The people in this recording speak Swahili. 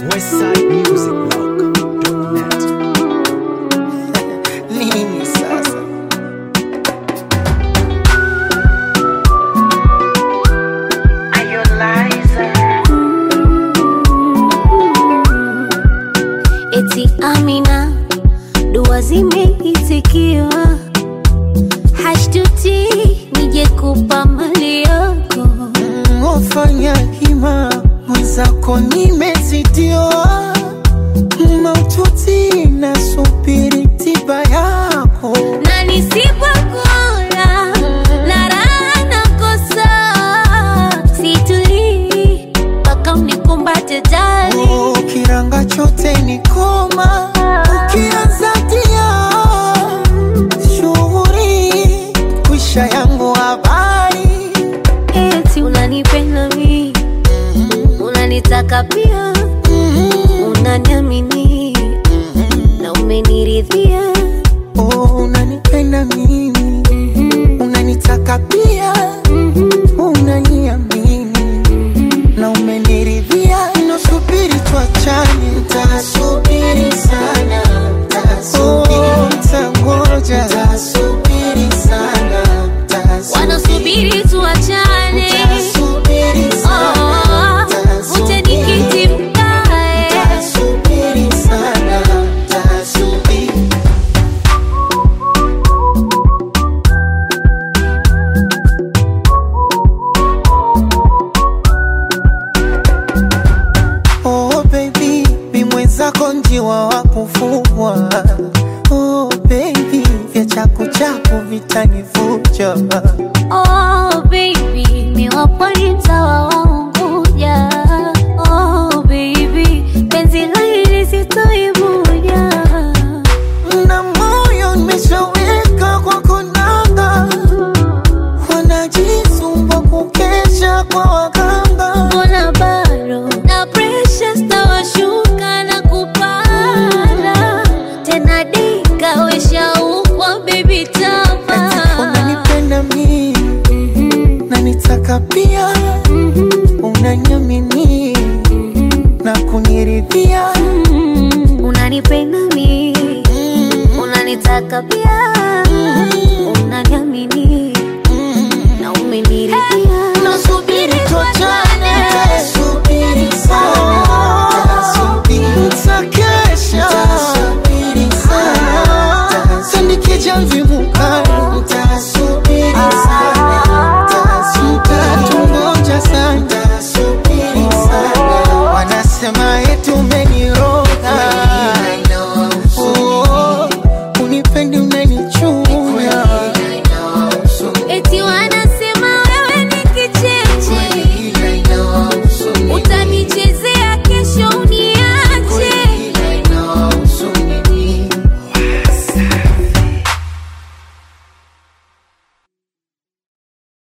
westsidemusicblog.net. nini sasa Eti Amina, dua zimeitikiwa, hashtuti nije kupa mali yako. Mm, wafanya hima mwenzako nimezidiwa maututi na subiri tiba yako na nisipokula na raha nakosa, situlii mpaka unikumbate jali. Oh, kiranga chote ni koma ukianza tia shughuri kwisha yangu habari Eti unanipenda mi, unanitaka pia, unaniamini na umeniridhia. oh, unanipenda mimi unanitaka pia unaniamini na umeniridhia nasubiri tuachane ntasubiri sana oh, ntangoja ntasubiri sana Wanasubiri tuachane, ntasubiri oh, uje nikiti mkae. Tasubiri sana, tasubiri. Oh baby, mi mwenzako njiwa wa kufugwa. Oh baby, vya chaku chaku vitanivuja. Oh baby, mi wapwani mtawa waunguja. Oh baby, penzi hili sitoibuja. Na moyo nimeshaweka kwa konanga, wanajisumbua kukesha kwa waganga. Mbona bado na pressure stawashuka na kupanda tena, dika weshaukwa baby tama Unanipenda mi na nitaka pia, unaniamini na kuniridhia. unanipenda mi unanitaka pia